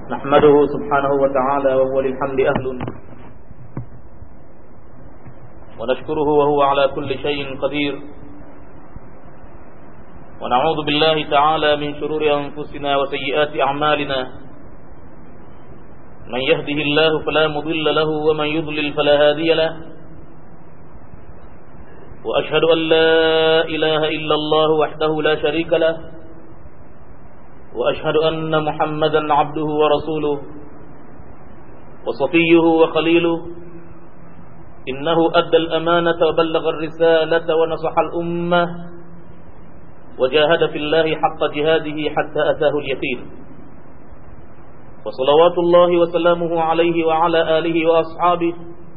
نحمده سبحانه وتعالى وهو للحمد أهل ونشكره وهو على كل شيء قدير ونعوذ بالله تعالى من شرور أنفسنا وسيئات أعمالنا من يهده الله فلا مضل له ومن يضلل فلا هادي له وأشهد أن لا إله إلا الله وحده لا شريك له وأشهد أن محمدا عبده ورسوله وصفيه وخليله إنه أدى الأمانة وبلغ الرسالة ونصح الأمة وجاهد في الله حق جهاده حتى أتاه اليقين وصلوات الله وسلامه عليه وعلى آله وأصحابه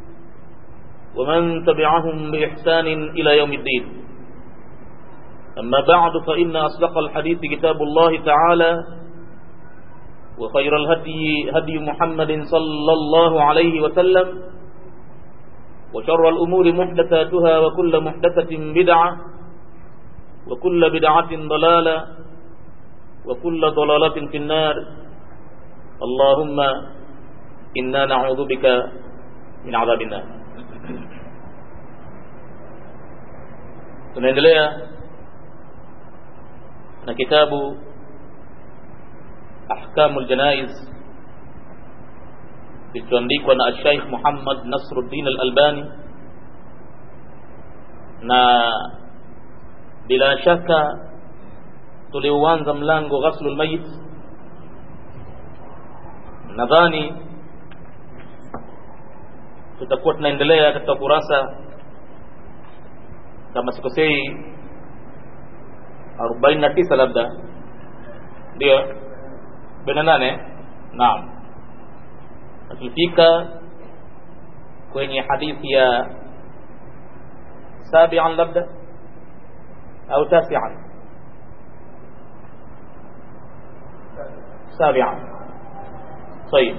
ومن تبعهم بإحسان إلى يوم الدين أما بعد فإن أصدق الحديث كتاب الله تعالى وخير الهدي هدي محمد صلى الله عليه وسلم وشر الأمور محدثاتها وكل محدثة بدعة وكل بدعة ضلالة وكل ضلالة في النار اللهم إنا نعوذ بك من عذاب النار tunaendelea na kitabu ahkamu ljanaiz kilichoandikwa na Sheikh Muhammad Nasruddin Al-Albani na bila shaka tuliuanza mlango ghaslu lmayit nadhani tutakuwa tunaendelea katika kurasa kama sikosei arobaini na tisa labda ndio arobaini na nane naam tulifika kwenye hadithi ya sabian labda au tasian sabian طيب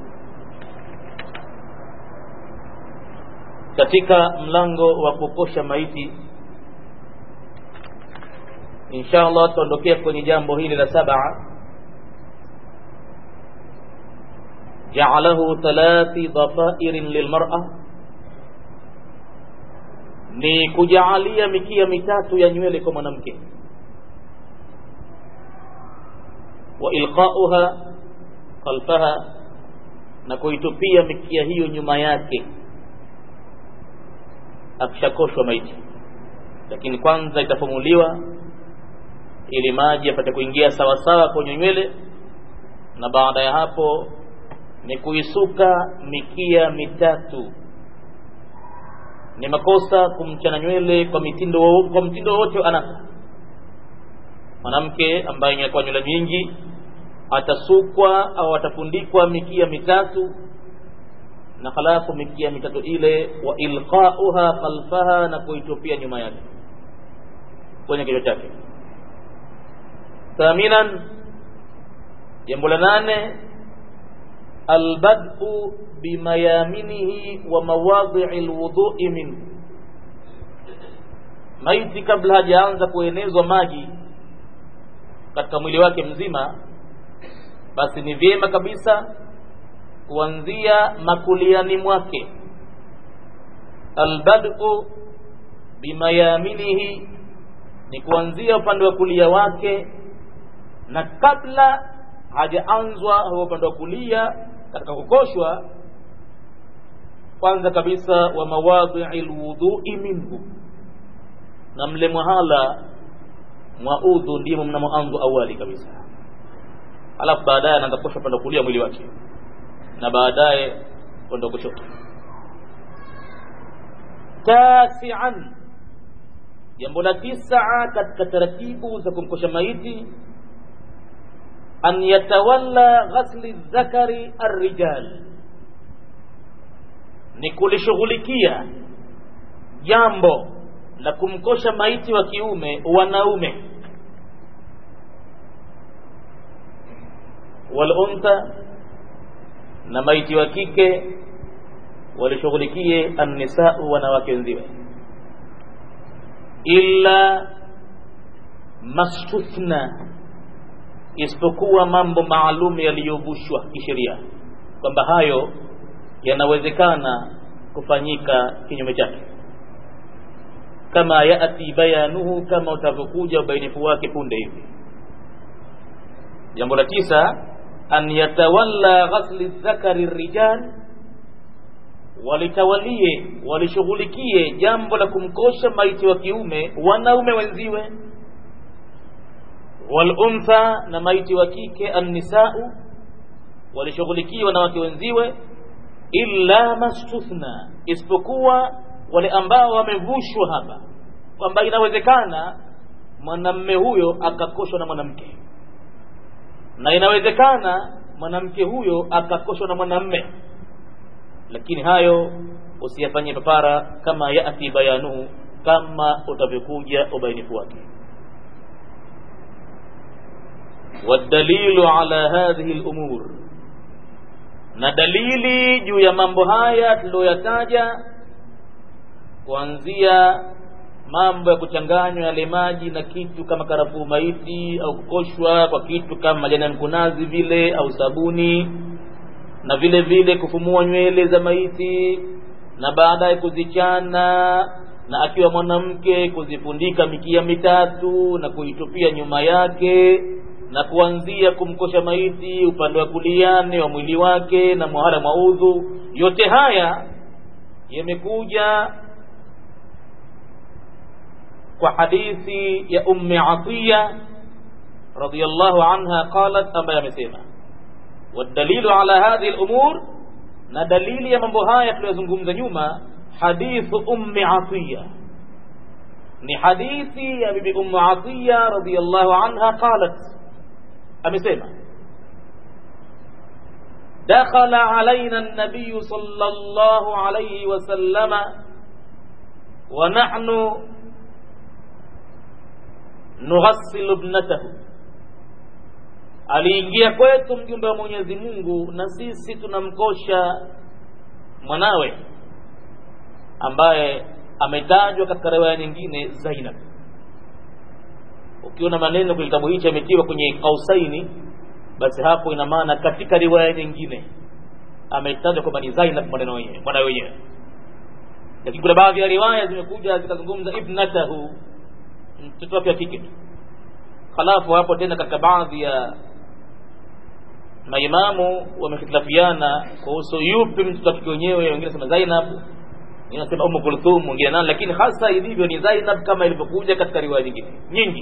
katika mlango wa kukosha maiti insha allah tuondokea kwenye jambo hili la saba jaalahu thalathi dhafairin lilmar'a ni kujaalia mikia mitatu ya nywele kwa mwanamke wa ilqauha khalfaha na kuitupia mikia hiyo nyuma yake akishakoshwa maiti lakini kwanza itafumuliwa ili maji yapate kuingia sawasawa kwenye nywele na baada ya hapo ni kuisuka mikia mitatu ni makosa kumchana nywele kwa mitindo kwa mtindo wowote anasa mwanamke ambaye inakuwa nywele nyingi atasukwa au atafundikwa mikia mitatu na halafu mikia mitatu ile wa ilqauha khalfaha na kuitupia nyuma yake kwenye kichwa chake thaminan jambo la nane albad'u bimayaminihi wa mawadhi'i alwudu'i min maiti kabla hajaanza kuenezwa maji katika mwili wake mzima basi ni vyema kabisa kuanzia makuliani mwake albad'u bimayaminihi ni kuanzia upande wa kulia wake na kabla hajaanzwa huo upande wa kulia katika kukoshwa kwanza kabisa wa mawadhi'i alwudhu'i minhu na mle mwahala mwa udhu ndimo mnamoanzwa awali kabisa alafu baadaye anaanza kukosha upande wa kulia mwili wake na baadaye upande wa kushoto tasian jambo la tisaa katika taratibu za kumkosha maiti an yatawalla ghasli dhakari arrijal ni kulishughulikia jambo la kumkosha maiti wa kiume wanaume waluntha na maiti wa kike walishughulikie annisau wanawake wenziwe illa mastuthna isipokuwa mambo maalum yaliyovushwa kisheria kwamba hayo yanawezekana kufanyika kinyume chake kama yati bayanuhu kama utavyokuja ubainifu wake punde hivi jambo la tisa an yatawalla ghasli dhakari rijal walitawalie walishughulikie jambo la kumkosha maiti wa kiume wanaume wenziwe waluntha na maiti wa kike annisau walishughulikie wanawake wenziwe illa mastuthna isipokuwa wale ambao wamevushwa hapa kwamba inawezekana mwanamme huyo akakoshwa na mwanamke na inawezekana mwanamke huyo akakoshwa na mwanamme lakini hayo usiyafanyie papara kama yati bayanuhu kama utavyokuja ubainifu wake والدليل على هذه الأمور na dalili juu ya mambo haya tuliyoyataja kuanzia mambo ya kuchanganywa yale maji na kitu kama karafuu maiti au kukoshwa kwa kitu kama majani ya mkunazi vile au sabuni na vile vile kufumua nywele za maiti na baadaye kuzichana na akiwa mwanamke kuzifundika mikia mitatu na kuitupia nyuma yake na kuanzia kumkosha maiti upande wa kuliane wa mwili wake na mwahara mwa udhu yote haya yamekuja kwa hadithi ya ummi atiya radiyallahu anha qalat ambaye amesema والدليل على هذه الأمور na dalili ya mambo haya tuliyozungumza nyuma hadithu ummi atiya ni hadithi ya bibi ummu atiya radiyallahu anha qalat amesema دخل علينا النبي صلى الله عليه وسلم ونحن نغسل ابنته aliingia kwetu mjumbe wa Mwenyezi Mungu na sisi tunamkosha mwanawe ambaye ametajwa katika riwaya nyingine Zainab. Ukiona maneno kwenye kitabu hichi ametiwa kwenye kausaini, basi hapo ina maana katika riwaya nyingine ametajwa kwamba ni Zainab maneno wenyewe mwanawe wenyewe, lakini kuna baadhi ya riwaya zimekuja zikazungumza ibnatahu, mtoto wake wa kike. Halafu hapo tena katika baadhi ya maimamu wamehitilafiana kuhusu yupi mtoto wake wenyewe, wengine nasema Zainab, wengine nasema Ummu Kulthum, wengine nani, lakini hasa ilivyo ni Zainab kama ilivyokuja katika riwaya nyingine nyingi.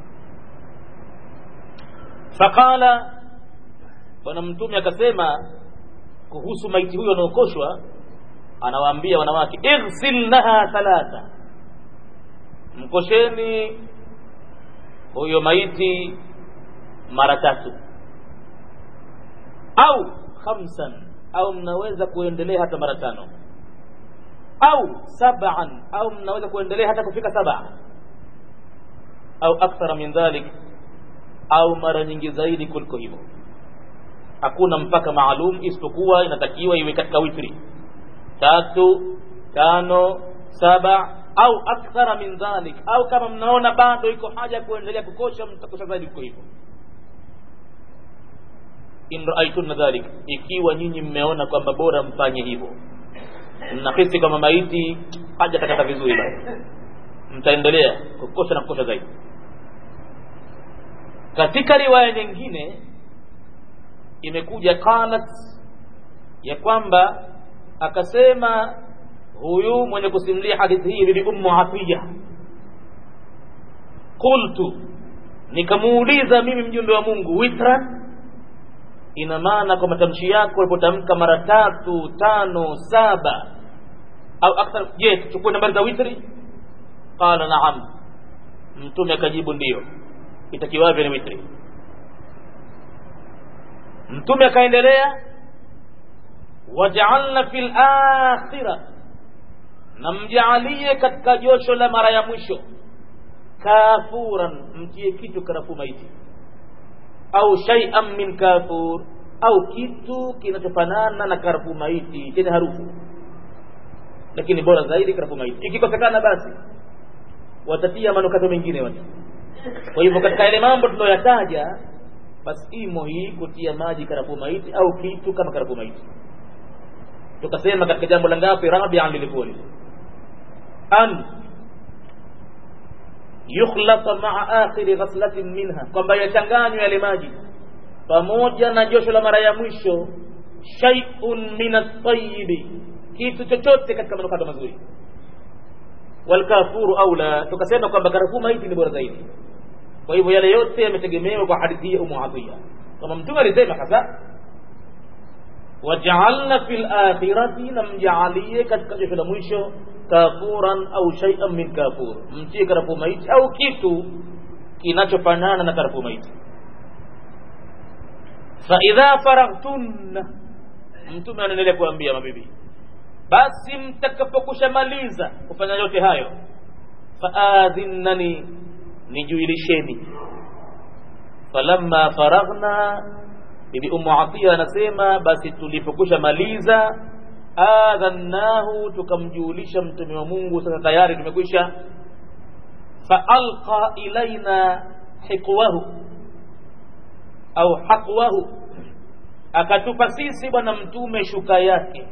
Faqala, bwana Mtume akasema kuhusu maiti huyo anaokoshwa, anawaambia wanawake, ighsilnaha thalatha, mkosheni huyo maiti mara tatu au khamsan au mnaweza kuendelea hata mara tano au sab'an au mnaweza kuendelea hata kufika saba au akthara min dhalik au mara nyingi zaidi kuliko hivyo hakuna mpaka maalum isipokuwa inatakiwa iwe katika witri tatu tano saba au akthara min dhalik au kama mnaona bado iko haja kuendelea kukosha mtakosha zaidi kuliko hivyo in raaitunna dhalik ikiwa nyinyi mmeona kwamba bora mfanye hivyo mnahisi kwamba maiti haja takata vizuri basi mtaendelea kukosha na kukosha zaidi katika riwaya nyingine imekuja qalat ya kwamba akasema huyu mwenye kusimulia hadithi hii bibi ummu atiya qultu nikamuuliza mimi mjumbe wa mungu witran ina maana kwa matamshi yako ulipotamka mara tatu tano saba au akthar je tuchukue nambari za witri qala naam mtume akajibu ndiyo itakiwavyo ni witri mtume akaendelea wajaalna fil akhirah na mjaalie katika josho la mara ya mwisho kafuran mtie kitu karafu maiti au shay'an min kafur au kitu kinachofanana na karafu maiti chenye harufu lakini bora zaidi karafu maiti ikikosekana basi watatia manukato mengine watu kwa hivyo katika yale mambo tuliyoyataja basi imo hii kutia maji karafuu maiti au kitu kama karafuu maiti tukasema katika jambo la ngapi rabian lilikuwa lile an yukhlata maa akhiri ghaslatin minha kwamba yachanganywe yale maji pamoja na josho la mara ya mwisho shay'un min at-tayyibi kitu chochote katika manukato mazuri walkafuru aula tukasema kwamba karafuu maiti ni bora zaidi kwa hivyo yale yote yametegemewa kwa hadithi ya Ummu Atiya kama mtume alisema hasa waj'alna fil akhirati namjaalie katika josho la mwisho kafuran au shay'an min kafur mtie karafuu maiti au kitu kinachofanana na karafuu maiti fa idha faraghtunna mtume anaendelea kuambia mabibi basi mtakapokushamaliza kufanya yote hayo faadhinnani nijuilisheni falamma faraghna bibi umu atia anasema basi tulipokusha maliza adhannahu tukamjulisha mtume wa mungu sasa tayari tumekwisha faalqa ilaina hiqwahu au haqwahu akatupa sisi bwana mtume shuka yake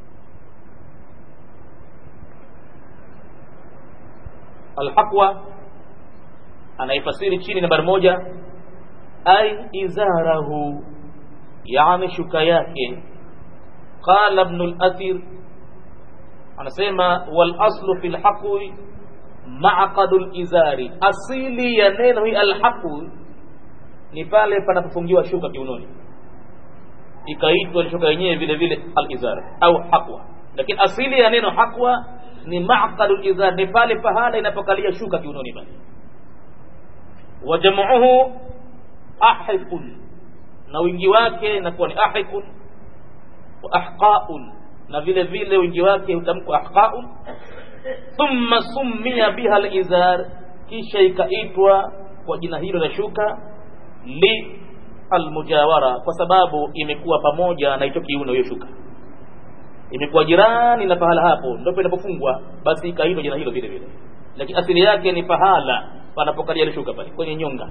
alhaqwa anaifasiri chini nambari moja ay izarahu yani shuka yake qala ibn al-athir anasema wal aslu fil haqwi ma'qadu al-izari asili ya neno hii al-haqwi ni pale panapofungiwa shuka kiunoni ikaitwa shuka yenyewe vile vile al-izar au haqwa lakini asili ya neno haqwa ni ma'qadu al-izar ni pale pahala inapokalia shuka kiunoni basi wa jam'uhu ahiqun na wingi wake inakuwa ni ahiqun wa ahqaun na vile vile wingi wake hutamkwa ahqaun thumma summiya biha al-izar kisha ikaitwa kwa jina hilo la shuka li almujawara kwa sababu imekuwa pamoja na hicho kiuno hiyo shuka imekuwa jirani na pahala hapo ndipo inapofungwa basi ikaitwa jina hilo vile vile lakini asili yake ni pahala panapokalia ile shuka pale kwenye nyonga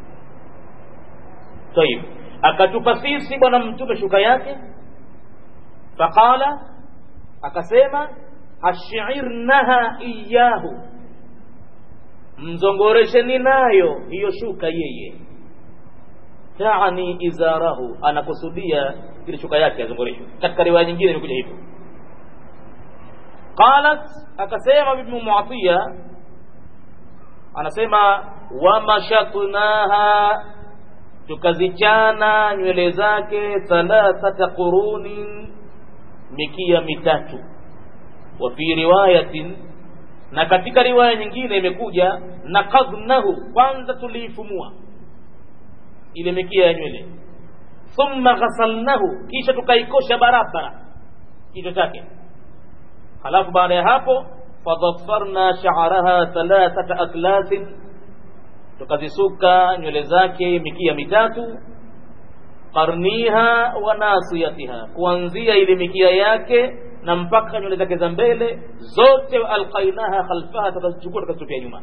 tayib akatupa sisi bwana mtume shuka yake faqala akasema ashirnaha iyahu mzongoresheni nayo hiyo shuka yeye taani izarahu anakusudia ile shuka yake azongoreshwe katika riwaya nyingine imekuja hivyo qalat akasema bibi muatiya anasema wamashatnaha tukazichana nywele zake thalathata qurunin mikia mitatu wa fi riwayatin na katika riwaya nyingine imekuja nakadhnahu kwanza tuliifumua ile mikia ya nywele thumma ghasalnahu kisha tukaikosha barabara kichwa chake halafu baada ya hapo fadhafarna sha'araha thalathata aklasin tukazisuka nywele zake mikia mitatu qarniha wa nasiyatiha kuanzia ile mikia yake na mpaka nywele zake za mbele zote alqainaha khalfaha tukazichukua tukazitupia nyuma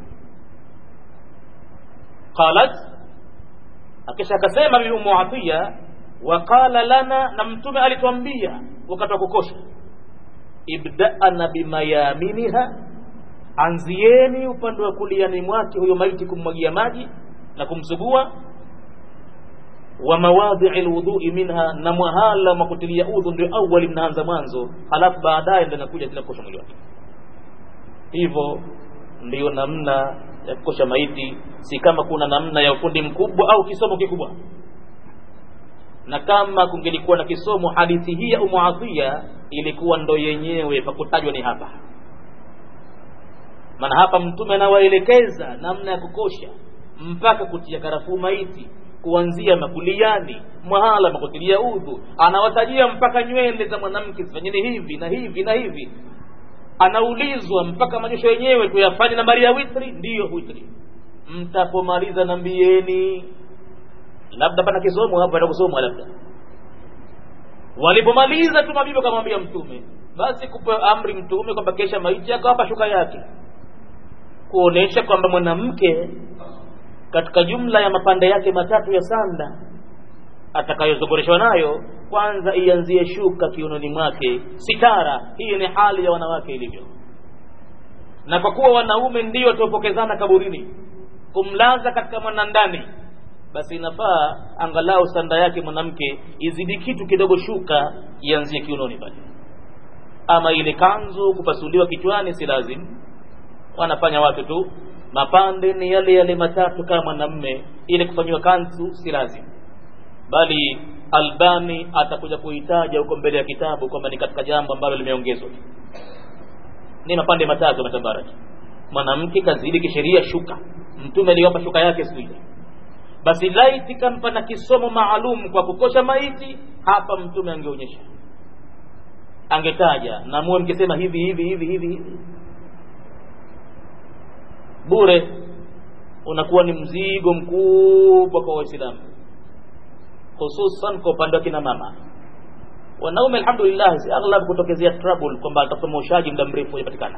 qalat akisha akasema bibi umu atiya waqala lana na mtume alituambia wakati wa kukosha ibda'ana bimayaminiha anzieni upande wa kuliani mwake huyo maiti kummwagia maji na kumsugua wa mawadhi'i alwudu'i minha na mwahala wa kutilia udhu ndio awali mnaanza mwanzo halafu baadaye ndio nakuja tena kukosha mwili wake hivyo ndiyo namna ya kukosha maiti si kama kuna namna ya ufundi mkubwa au kisomo kikubwa na kama kungelikuwa na kisomo hadithi hii ya umuadhia ilikuwa ndo yenyewe pakutajwa ni hapa maana hapa mtume anawaelekeza namna ya kukosha mpaka kutia karafuu maiti kuanzia makuliani mwahala makutilia udhu anawatajia mpaka nywele za mwanamke zifanyeni hivi na hivi na hivi anaulizwa mpaka majosho yenyewe tuyafanye nambari ya witri ndiyo witri mtapomaliza nambieni labda pana kisomo hapo pana kusomwa labda walipomaliza tu mabibi akamwambia mtume basi kupewa amri mtume kwamba kesha maiti akawapa shuka yake kuonesha kwamba mwanamke katika jumla ya mapande yake matatu ya sanda atakayozogoreshwa nayo kwanza ianzie shuka kiunoni mwake sitara hii ni hali ya wanawake ilivyo na kwa kuwa wanaume ndio wataopokezana kaburini kumlaza katika mwanandani basi inafaa angalau sanda yake mwanamke izidi kitu kidogo shuka ianzie kiunoni pale ama ile kanzu kupasuliwa kichwani si lazim wanafanya watu tu mapande ni yale yale matatu kama mwanamme ile kufanyiwa kanzu si lazim bali albani atakuja kuitaja huko mbele ya kitabu kwamba ni katika jambo ambalo limeongezwa ni mapande matatu matabaraki mwanamke kazidi kisheria shuka mtume aliwapa shuka yake siku ile basi laiti kampa na kisomo maalum kwa kukosha maiti hapa mtume angeonyesha angetaja na muwe mkisema hivi hivi hivi hivi hivi bure unakuwa ni mzigo mkubwa kwa waislamu hususan kwa upande wa kina mama wanaume alhamdulillah si aghlab kutokezea trouble kwamba atafuta mwoshaji muda mrefu hujapatikana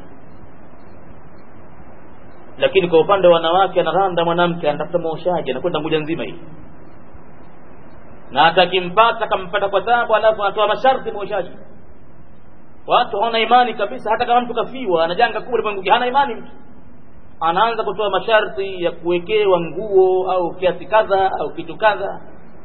lakini kwa upande wa wanawake anaranda mwanamke anatafuta mwoshaji anakwenda nguja nzima hii na hata akimpata kampata kwa tabu alafu anatoa masharti mwoshaji watu hawana imani kabisa hata kama mtu kafiwa ana janga kubwa limwenguki hana imani mtu anaanza kutoa masharti ya kuwekewa nguo au kiasi kadha au kitu kadha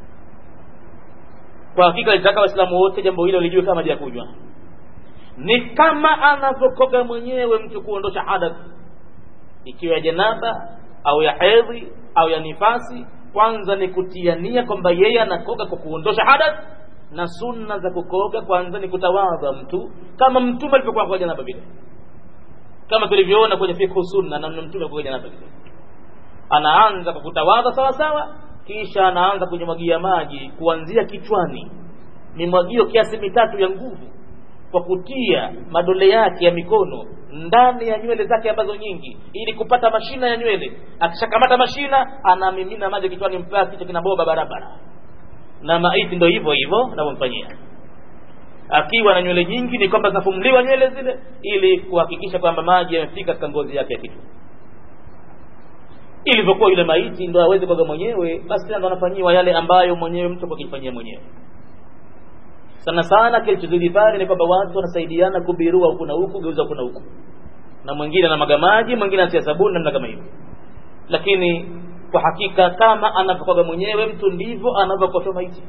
kwa hakika litaka waislamu wote jambo hilo lijue kama ja kunywa ni kama anavyokoga mwenyewe mtu kuondosha hadath ikiwa ya janaba au ya hedhi au ya nifasi kwanza ni kutia nia kwamba yeye anakoga kwa kuondosha hadath na sunna za kukoga kwanza ni kutawadha mtu kama mtume alivyokuwa kwa janaba vile kama tulivyoona kwenye fikhu sunna namna mtume kwa janaba vile anaanza kwa kutawadha sawa sawa kisha anaanza kunyamwagia maji kuanzia kichwani mimwagio kiasi mitatu ya nguvu kwa kutia madole yake ya mikono ndani ya nywele zake ambazo nyingi ili kupata mashina ya nywele akishakamata mashina anamimina maji kichwani mpaka kichwa kinaboba barabara na maiti ndo hivyo hivyo navyomfanyia akiwa na nywele nyingi ni kwamba zinafumuliwa nywele zile ili kuhakikisha kwamba maji yamefika katika ngozi yake ya kichwa ilivyokuwa yule maiti ndo aweze kuoga mwenyewe basi tena ndo anafanyiwa yale ambayo mwenyewe mtu akijifanyia mwenyewe sana sana kilichozidi pale ni kwamba watu wanasaidiana kubirua huku na huku geuza huku na huku na mwingine anamwaga maji mwingine anatia sabuni namna kama hivyo lakini kwa hakika kama anavyokoga mwenyewe mtu ndivyo anavyokosha maiti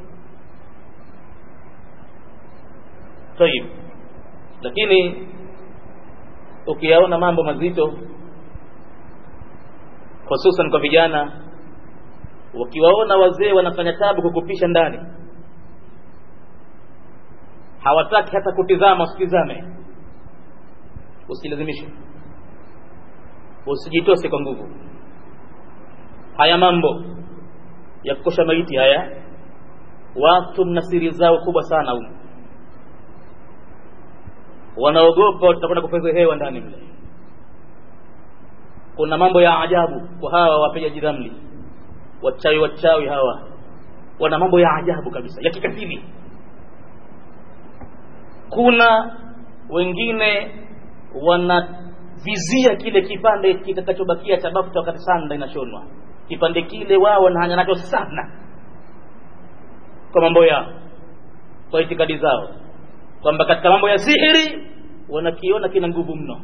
tayib lakini ukiyaona mambo mazito hususan kwa vijana wakiwaona wazee wanafanya tabu kukupisha ndani hawataki hata kutizama usitizame usilazimishe usijitose kwa nguvu haya mambo ya kukosha maiti haya watu mna siri zao kubwa sana humu wanaogopa watakwenda kupeza hewa ndani mle kuna mambo ya ajabu kwa hawa wapigaji dhambi wachawi wachawi hawa wana mambo ya ajabu kabisa ya kikatili kuna wengine wanavizia kile kipande kitakachobakia cha bafta wakati sanda inashonwa kipande kile wao wanahanya nacho sana kwa mambo yao kwa itikadi zao kwamba katika mambo ya sihiri wanakiona kina nguvu mno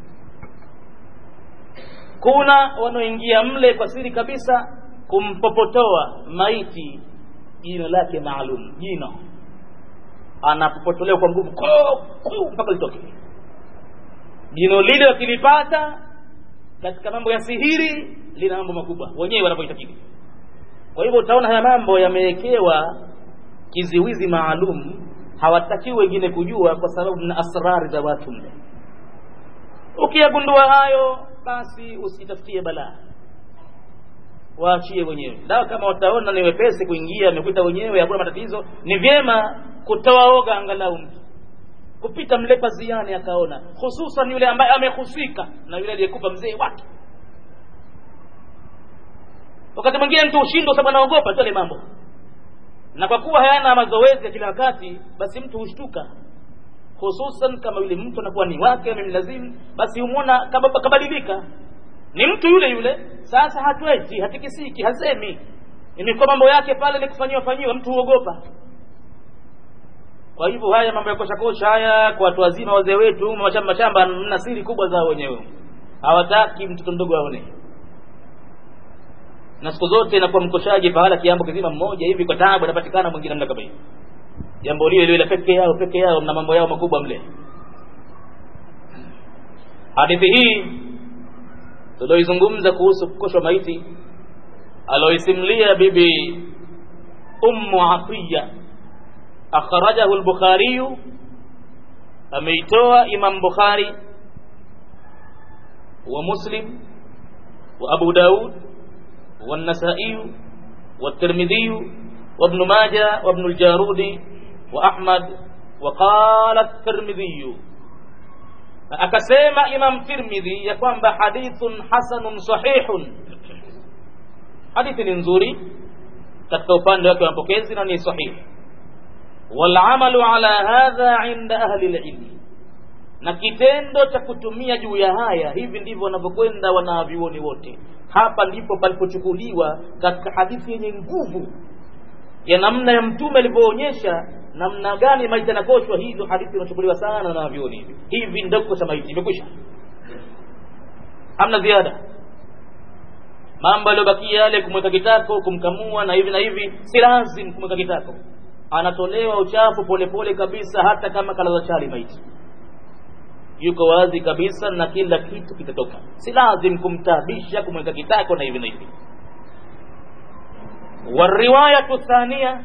kuna wanaoingia mle kwa siri kabisa kumpopotoa maiti jino lake maalum jino anapopotolewa kwa nguvu mpaka litoke jino lile wakilipata katika mambo ya sihiri lina mambo makubwa wenyewe wanavyoitakidi kwa hivyo utaona haya mambo yamewekewa kiziwizi maalum hawatakiwi wengine kujua kwa sababu na asrari za watu mle ukiyagundua hayo basi usitafutie balaa waachie wenyewe dawa kama wataona ni wepesi kuingia amekuita wenyewe hakuna matatizo ni vyema kutoaoga angalau mtu kupita mle paziani akaona hususan yule ambaye amehusika na yule aliyekufa mzee wake wakati mwingine mtu ushindwa sababu anaogopa tu yale mambo na kwa kuwa hayana mazoezi ya kila wakati basi mtu hushtuka hususan kama yule mtu anakuwa ni wake amemlazimu basi humwona kabadilika ni mtu yule yule sasa hatwezi hatikisiki hasemi imekuwa mambo yake pale ni kufanyiwa fanyiwa mtu huogopa kwa hivyo haya mambo ya kosha kosha haya kwa watu wazima wazee wetu mashamba mashamba mna siri kubwa zao wenyewe hawataki mtoto mdogo aone na siku zote inakuwa mkoshaji pahala kiambo kizima mmoja hivi kwa taabu anapatikana mwingine namna kama hiyo jambo lile lile peke yao peke yao na mambo yao makubwa mle hadithi hii tulioizungumza kuhusu kukoshwa maiti aloisimlia bibi ummu atiya akhrajahu al-bukhari ameitoa imam bukhari wa muslim wa abu daud والنسائي والترمذي وابن ماجه وابن الجارودي وأحمد وقال الترمذي akasema imam tirmidhi ya kwamba hadithun hasanun sahihun hadithi ni nzuri katika upande wake wa mapokezi na ni sahihi walamalu ala hadha inda ahli lilmi na kitendo cha kutumia juu ya haya hivi ndivyo wanavyokwenda wanavyuoni wote hapa ndipo palipochukuliwa katika hadithi yenye nguvu ya namna ya mtume alivyoonyesha namna gani maiti yanakoshwa hizo hadithi inachukuliwa sana na vyuoni hivi hivi ndio kukosha maiti imekwisha hamna ziada mambo yaliyobakia yale kumweka kitako kumkamua na hivi na hivi si lazim kumweka kitako anatolewa uchafu polepole kabisa hata kama kalaza chali maiti yuko wazi kabisa na kila kitu kitatoka si lazim kumtaabisha kumweka kitako na hivi na hivi wariwayatu thania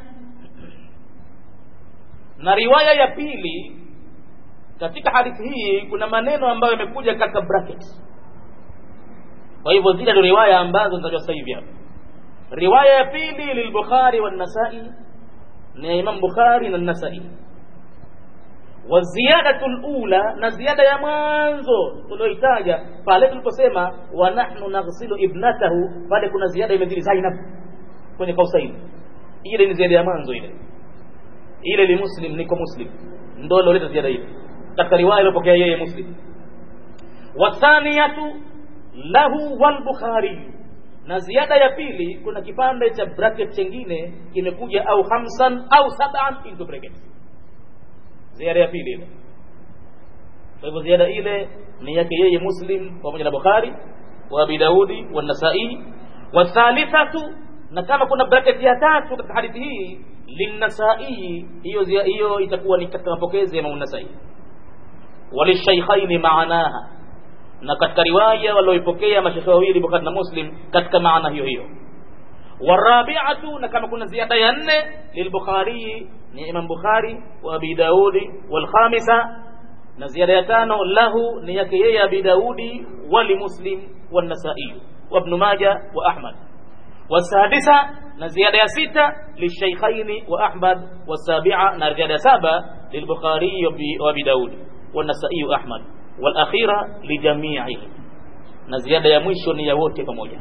na riwaya ya pili katika hadithi hii kuna maneno ambayo yamekuja katika bracket kwa hivyo zile ndio riwaya ambazo nitajua sasa hivi hapa riwaya ya pili lilbukhari والنسائي ni imam bukhari na nasai wa ziyadatu lula na ziada ya mwanzo tulioitaja pale tuliposema wa nahnu naghsilu ibnatahu pale kuna ziada imezidi zainab kwenye kausaini ile ni ziada ya mwanzo ile ile ni muslim niko muslim ndo aloleta ziada ile katika riwaya iliyopokea yeye muslim wathaniyatu lahu walbukhari na ziada ya pili kuna kipande cha bracket chengine kimekuja au hamsan au sab'an into bracket ziada ya pili ile kwa hivyo ziada ile ni yake yeye muslim pamoja na bukhari wa abi daudi wa nasai wa thalithatu na kama kuna bracket ya tatu katika hadithi hii linnasai hiyo hiyo itakuwa ni katika mapokezi ya Imam Nasai walishaykhaini maanaha na katika riwaya walioipokea mashekhe wawili Bukhari na Muslim katika maana hiyo hiyo warabi'atu na kama kuna ziada ya nne lilbukhari ni Imam Bukhari wa Abi Daudi wal khamisa na ziada ya tano lahu ni yake yeye Abi Daudi wali Muslim wan Nasai wa Ibn Majah wa Ahmad والسادسة نزيادة ستة للشيخين وأحمد والسابعة نزيادة سابع للبخاري وأبي داود والنسائي وأحمد والأخيرة لجميعهم نزيادة يمشو نيوتي pamoja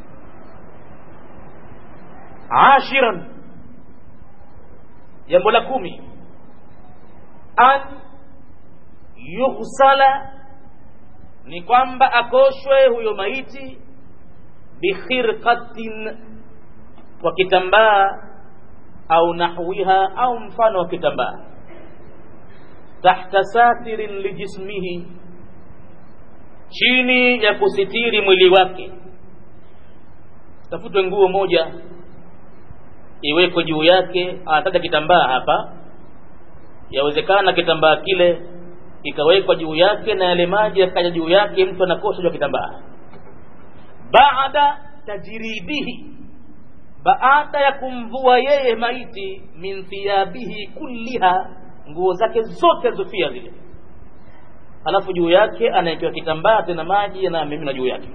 عاشرا jambo la kumi an yughsala ni kwamba akoshwe huyo maiti bikhirqatin kwa kitambaa au nahwiha au mfano wa kitambaa tahta satirin lijismihi chini ya kusitiri mwili wake tafutwe nguo moja iwekwe juu yake anataja kitambaa hapa yawezekana kitambaa kile ikawekwa juu yake na yale maji yakaja juu yake mtu anakosha juu ya kitambaa baada tajridihi baada ya kumvua yeye maiti min thiyabihi kulliha nguo zake zote alizofia zile alafu juu yake anaekewa kitambaa tena maji yanamimina juu yake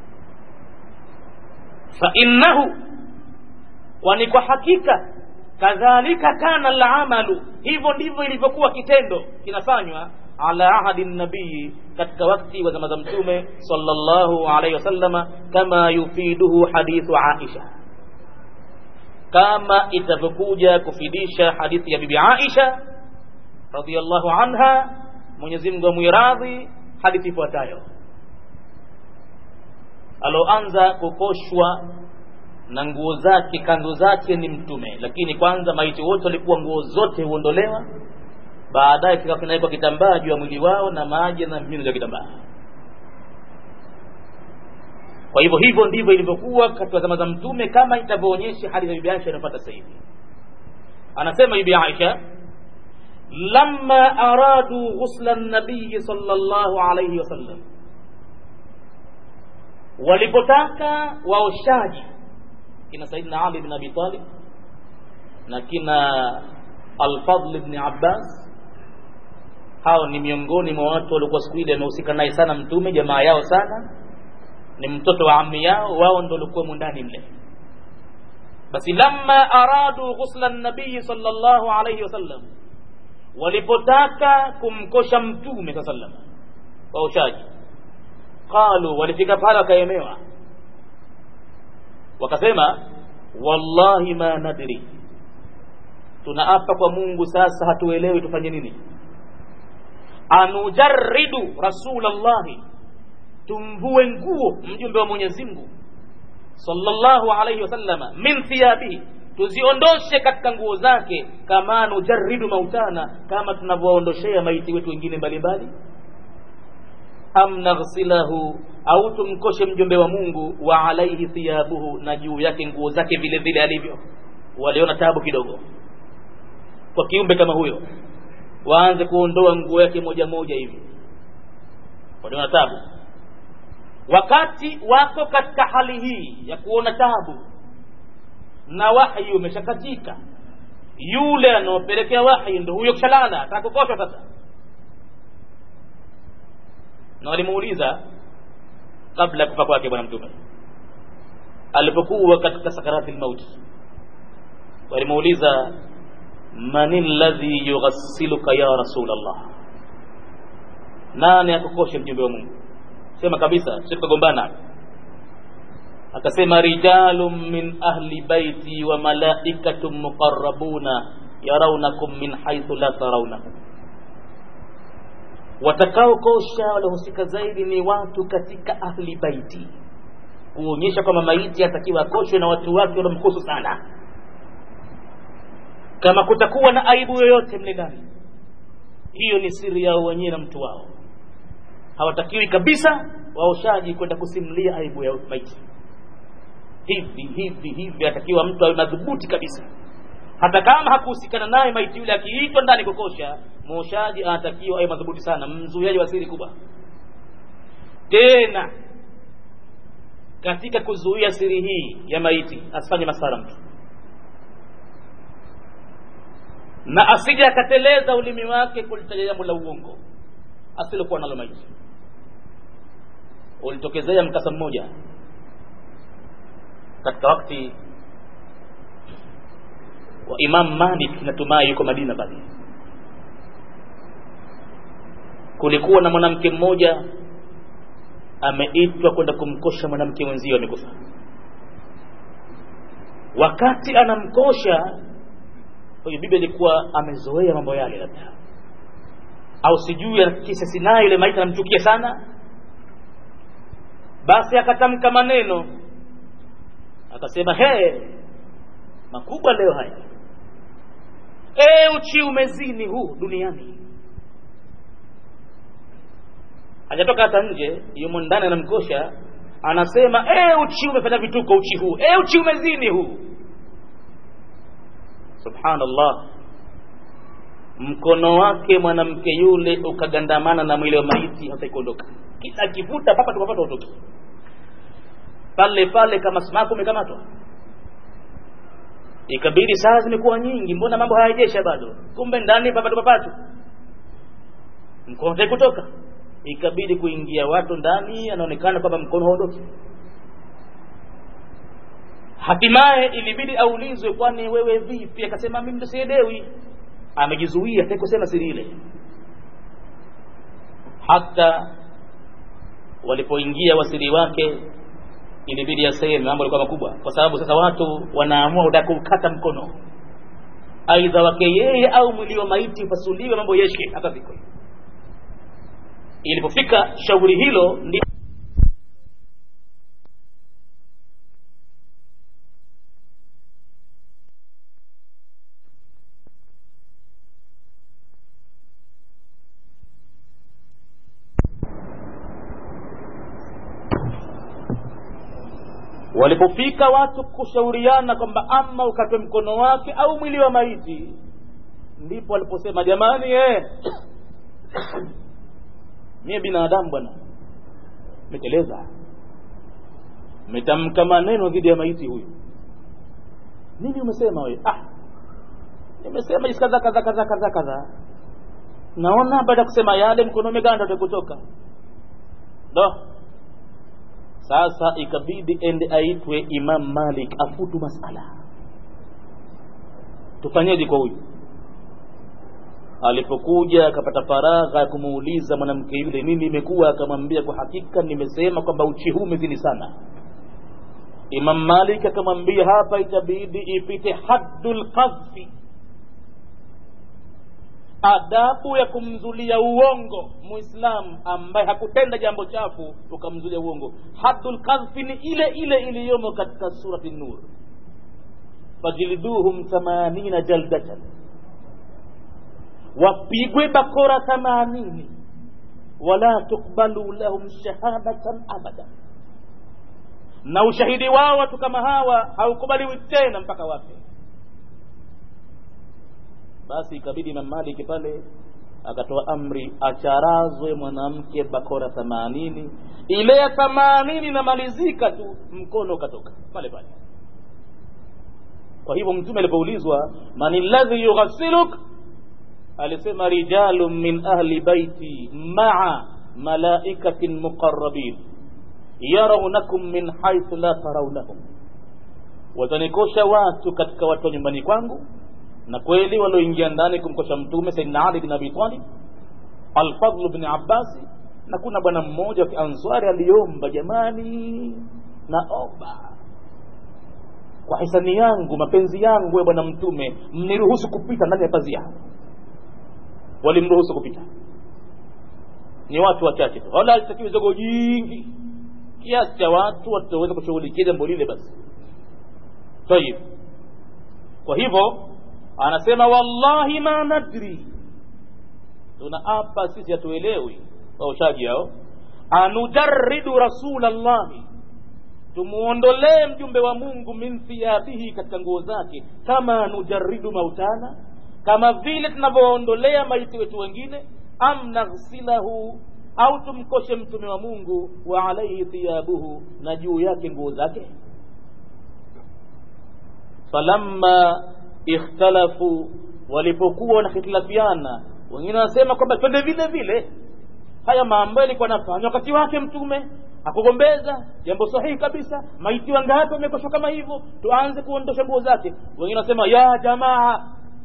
fa innahu kwani kwa hakika kadhalika kana alamalu hivyo ndivyo ilivyokuwa kitendo kinafanywa ala ahadi nabii katika wakati wa zama za mtume sallallahu alaihi wasallama kama yufiduhu hadithu Aisha kama itavyokuja kufidisha hadithi ya bibi Aisha radhiyallahu anha Mwenyezi Mungu amwiradhi hadithi ifuatayo aloanza kukoshwa na nguo zake kanzu zake ni mtume lakini kwanza maiti wote walikuwa nguo zote huondolewa baadaye kikawa kinawekwa kitambaa juu ya mwili wao na maji na mimino ya kitambaa kwa hivyo hivyo ndivyo ilivyokuwa katika zama za mtume kama itavyoonyesha hali za bibi Aisha inapata sasa hivi anasema bibi Aisha lamma aradu ghusla nabii sallallahu alayhi wasallam walipotaka waoshaji kina Saidina Ali bin Abi Talib na kina Al-Fadl ibn Abbas hao ni miongoni mwa watu waliokuwa siku ile wamehusika naye sana mtume jamaa yao sana ni mtoto wa ammi yao wao ndo walikuwa ndani mle basi lamma aradu ghusla nabii sallallahu alayhi wasallam walipotaka kumkosha mtume saa sallam waoshaji qalu walifika pale wakaemewa wakasema wallahi ma nadri tunaapa kwa mungu sasa hatuelewi tufanye nini anujarridu rasulallahi tumvue nguo mjumbe wa mwenyezi mungu sallallahu alayhi wasallama min thiyabihi tuziondoshe katika nguo zake kama nujarridu mautana kama tunavyoondoshea maiti wetu wengine mbalimbali am naghsilahu au tumkoshe mjumbe wa mungu wa alaihi thiyabuhu na juu yake nguo zake vile vile alivyo waliona tabu kidogo kwa kiumbe kama huyo waanze kuondoa nguo yake moja moja hivi waliona tabu wakati wako katika hali hii ya kuona tabu na wahyi umeshakatika yule anaopelekea wahyi ndo huyo kishalala atakukoshwa sasa na walimuuliza kabla ya kufa kwake bwana mtume alipokuwa katika sakarati lmauti walimuuliza man alladhi yughassiluka ya rasul allah nani akukoshe mjumbe wa mungu sema kabisa sikugombana akasema rijalun min ahli baiti wa malaikatun muqarrabuna yarawnakum min haythu la tarawnahum watakaokosha waliohusika zaidi ni watu katika ahli baiti kuonyesha kwamba maiti atakiwa akoshwe na watu wake waliomkusu sana kama kutakuwa na aibu yoyote mle ndani hiyo ni siri yao wenyewe na mtu wao hawatakiwi kabisa waoshaji kwenda kusimulia aibu ya maiti hivi hivi hivi atakiwa mtu awe madhubuti kabisa hata kama hakuhusikana naye maiti yule akiitwa ndani kukosha mwoshaji anatakiwa awe madhubuti sana mzuiaji wa siri kubwa tena katika kuzuia siri hii ya maiti asifanye masara mtu na asije akateleza ulimi wake kulitaja jambo la uongo asilokuwa nalo maiti ulitokezea mkasa mmoja katika wakati wa Imam Malik natumai yuko Madina pale kulikuwa na mwanamke mmoja ameitwa kwenda kumkosha mwanamke mwenzio amekufa wakati anamkosha huyo bibi alikuwa amezoea mambo yale labda au sijui kisa sinayo ile maiti anamchukia sana basi akatamka maneno akasema he makubwa leo haya e uchi umezini huu duniani hajatoka hata nje yumo ndani anamkosha anasema e uchi umefanya vituko uchi huu e uchi umezini huu subhanallah mkono wake mwanamke yule ukagandamana na mwili wa maiti hata ikuondoka kila akivuta papa tupapata utoki pale pale kama sumaku umekamatwa ikabidi saa zimekuwa nyingi mbona mambo hayajesha bado kumbe ndani papatu papatu mkono hataki kutoka ikabidi kuingia watu ndani anaonekana kwamba mkono haondoki hatimaye ilibidi aulizwe kwani wewe vipi akasema mimi ndo sielewi amejizuia hataki kusema siri ile hata walipoingia wasiri wake ilibidi aseme mambo yalikuwa makubwa kwa sababu sasa watu wanaamua utaka kukata mkono aidha wake yeye au mwili wa maiti upasuliwe mambo yeshe hata viko ilipofika shauri hilo ndi walipofika watu kushauriana kwamba ama ukatwe mkono wake au mwili wa maiti ndipo waliposema jamani eh, mie binadamu bwana meteleza metamka maneno dhidi ya maiti huyu nini umesema wewe ah nimesema jinsi kadha kadha kadha kadha kadha naona baada ya kusema yale mkono umeganda utakutoka ndo sasa ikabidi ende aitwe imam malik afutu masala tufanyeje kwa huyu alipokuja akapata faragha ya kumuuliza mwanamke yule nini imekuwa akamwambia kwa hakika nimesema kwamba uchi huu umezini sana imam malik akamwambia hapa itabidi ipite haddul qadhfi adabu ya kumzulia uongo muislamu ambaye hakutenda jambo chafu ukamzulia uongo haddul qadhfi ni ile ile iliyomo katika surati nur fajliduhum thamanina jaldatan wapigwe bakora thamanini wala tukbalu lahum shahadatan abada na ushahidi wao watu kama hawa haukubaliwi tena mpaka wafe basi ikabidi Imam Malik pale akatoa amri acharazwe mwanamke bakora themanini ile ya themanini inamalizika tu mkono ukatoka pale pale kwa hivyo mtume alipoulizwa man alladhi yughassiluk alisema rijalun min ahli baiti maa malaikatin muqarrabin yarawnakum min haythu la tarawnahum watanikosha watu katika watu wa nyumbani kwangu na kweli walioingia ndani kumkosha mtume saidina ali bin abi talib alfadlu bin abbasi na kuna bwana mmoja wa kianswari aliomba jamani naomba kwa hisani yangu mapenzi yangu ya bwana mtume mniruhusu kupita ndani ya pazia walimruhusu kupita ni watu wachache tu wala alitakiwi zogo jingi kiasi cha watu wataweza kushughulikia jambo lile basi tayib kwa hivyo anasema wallahi ma nadri tunaapa sisi hatuelewi waushaji hao anujaridu rasulallahi tumuondolee mjumbe wa mungu min thiyabihi katika nguo zake kama nujaridu mautana kama vile tunavyoondolea maiti wetu wengine am naghsilahu au tumkoshe mtume wa mungu wa alaihi thiyabuhu na juu yake nguo zake falamma ikhtalafu walipokuwa wanahitilafiana wengine wanasema kwamba twende vile vile haya mambo yalikuwa nafanywa wakati wake mtume akugombeza jambo sahihi kabisa maiti wangapi wamekoshwa kama hivyo tuanze kuondosha nguo zake wengine wanasema ya jamaa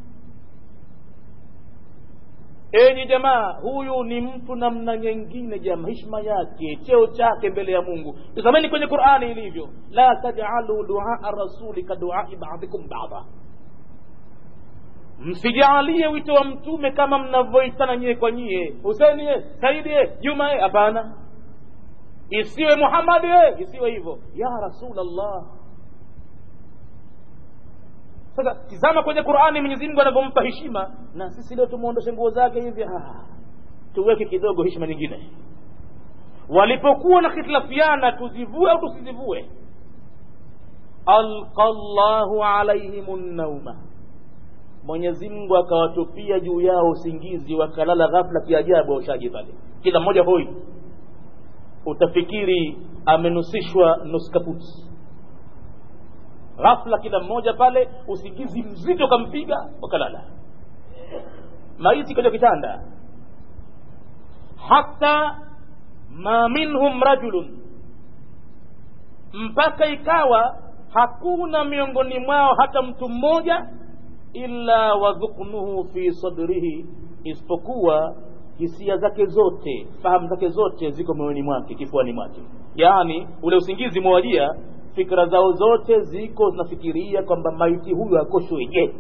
enyi jamaa huyu ni mtu namna nyingine jamaa hishma yake cheo chake mbele ya mungu tazameni kwenye qurani ilivyo la tajalu duaa rasuli ka duai badikum bada msijaalie wito wa mtume kama mnavyoitana nyie kwa nyie huseni saidi juma hapana isiwe muhammadi isiwe hivyo ya rasulllah sasa tizama kwenye qurani mwenyezi mungu anavyompa heshima na sisi leo tumwondoshe nguo zake hivi ah, tuweke kidogo heshima nyingine walipokuwa na hitilafiana tuzivue au tusizivue alqa llahu alaihim nauma mwenyezi mungu akawatupia juu yao usingizi wakalala ghafla kiajabu waushaji pale kila mmoja hoi utafikiri amenusishwa nuskaputi ghafla kila mmoja pale usingizi mzito kampiga wakalala maiti kwenye kitanda hata ma minhum rajulun mpaka ikawa hakuna miongoni mwao hata mtu mmoja illa wadhuknuhu fi sadrihi isipokuwa hisia zake zote fahamu zake zote ziko moyoni mwake kifuani mwake yaani ule usingizi mwawajia fikra zao zote ziko zinafikiria kwamba maiti huyu akoshweje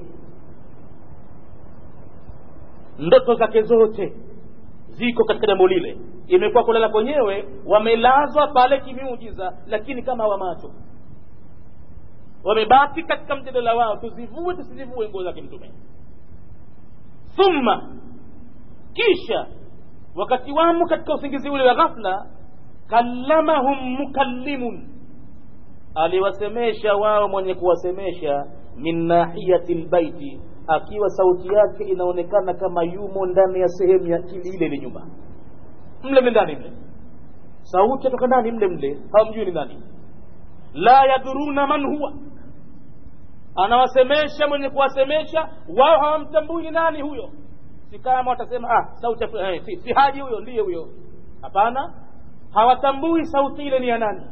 ndoto zake zote ziko katika jambo lile imekuwa kulala kwenyewe wamelazwa pale kimiujiza lakini kama wamacho wamebaki katika mjadala wao tuzivue tusizivue nguo zake mtume thumma kisha wakati wamo katika usingizi ule wa ghafla kallamahum mukallimun aliwasemesha wao mwenye kuwasemesha min nahiyati lbaiti akiwa sauti yake inaonekana kama yumo ndani ya sehemu ya ile ile nyumba mle mle ndani mle sauti atoka ndani mle mle hawamjui ni nani la yadhuruna man huwa anawasemesha mwenye kuwasemesha wao hawamtambui ni nani huyo si kama watasema ah sauti eh, si, si haji huyo ndiye huyo hapana hawatambui sauti ile ni ya nani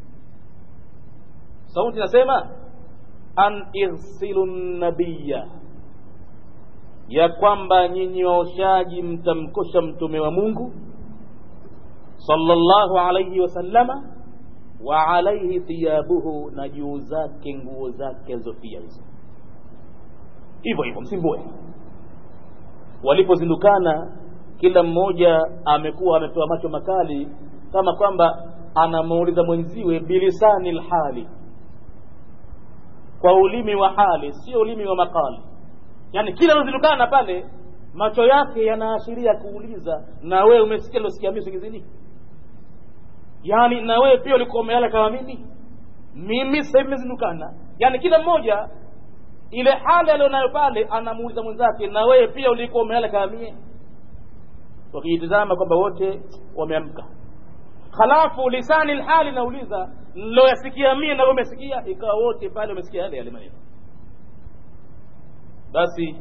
sauti inasema an irsilu nabiya ya kwamba nyinyi waoshaji mtamkosha mtume wa mungu sallallahu alayhi wasallama wa alaihi thiyabuhu na juu zake nguo zake alizofia hizo hivyo hivyo msimbue walipozindukana kila mmoja amekuwa amepewa macho makali kama kwamba anamuuliza mwenziwe bilisani lhali kwa ulimi wa hali sio ulimi wa makali yani kila anazindukana pale macho yake yanaashiria kuuliza na wewe umesikia losikia mimi singizini yani na wewe pia ulikuwa umelala kama mimi mimi sasa hivi nimezindukana yani kila mmoja ile hali alionayo pale anamuuliza mwenzake na wewe pia ulikuwa umelala kama mie wakijitizama kwamba wote wameamka halafu lisani lhali nauliza niloyasikia mie na umesikia ikawa wote pale wamesikia yale yale maneno basi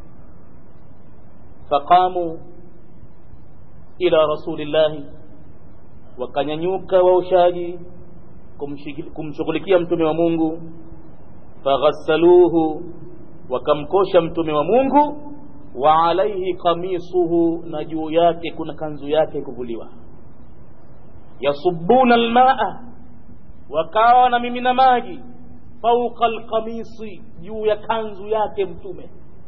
faqamu ila rasulillahi wakanyanyuka waushaji kumshughulikia mtume wa mungu faghassaluhu wakamkosha mtume wa mungu wa alaihi kamisuhu na juu yake kuna kanzu yake kuvuliwa yasubuna almaa wakawa na mimina maji fauqa alqamisi juu ya kanzu yake mtume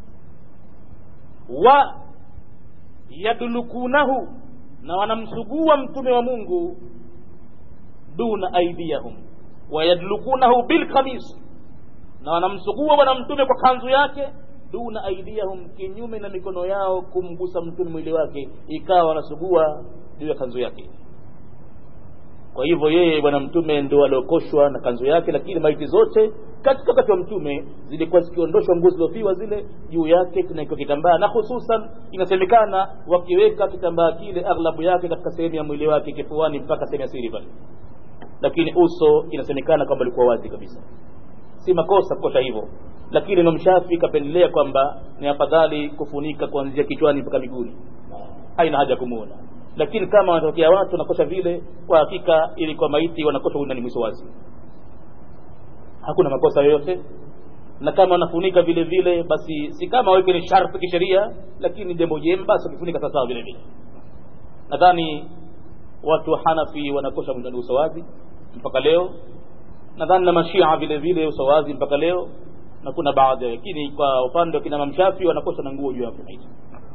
wa yadlukunahu na wanamsugua mtume wa mungu duna aidiyahum wayadlukunahu bilkamis na wanamsugua bwana mtume kwa kanzu yake duna aidiyahum kinyume na mikono yao kumgusa mtume mwili wake ikawa wanasugua juu ya kanzu yake kwa hivyo yeye bwana mtume ndo aliokoshwa na kanzu yake lakini maiti zote katika wakati wa mtume zilikuwa zikiondoshwa nguo zilizofiwa zile juu yake kinakiwa kitambaa na hususan inasemekana wakiweka kitambaa kile aghlabu yake katika sehemu ya mwili wake kifuani mpaka sehemu ya siri pale lakini uso inasemekana kwamba ulikuwa wazi kabisa si makosa kukosha hivyo lakini Imam Shafi kapendelea kwamba ni afadhali kufunika kuanzia kichwani mpaka miguuni haina haja kumuona lakini kama wanatokea watu wanakosha vile kwa hakika ili kwa maiti wanakosha ndani mwiso wazi hakuna makosa yoyote na kama wanafunika vile vile basi si kama waweke ni sharti kisheria lakini jambo jema basi wakifunika sawasawa vile vile nadhani watu wa hanafi wanakosha ndani uso wazi mpaka leo nadhani na mashia vile vile uso wazi mpaka leo na kuna baadhi lakini kwa upande wa kina mamshafi wanakosha na nguo juu ya maiti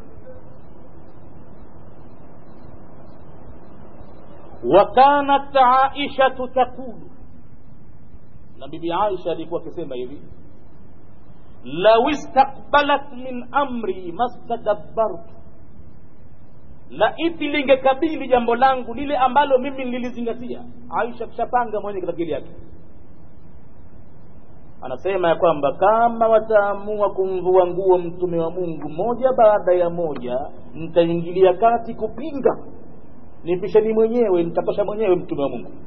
وكانت عائشة تقول na bibi Aisha alikuwa akisema hivi law istaqbalat min amri mastadabbartu laiti lingekabili jambo langu lile ambalo mimi nililizingatia Aisha kishapanga mwenye katika akili yake anasema ya kwamba kama wataamua kumvua nguo mtume wa Mungu moja baada ya moja nitaingilia kati kupinga nipisheni mwenyewe nitakosha mwenyewe mtume wa Mungu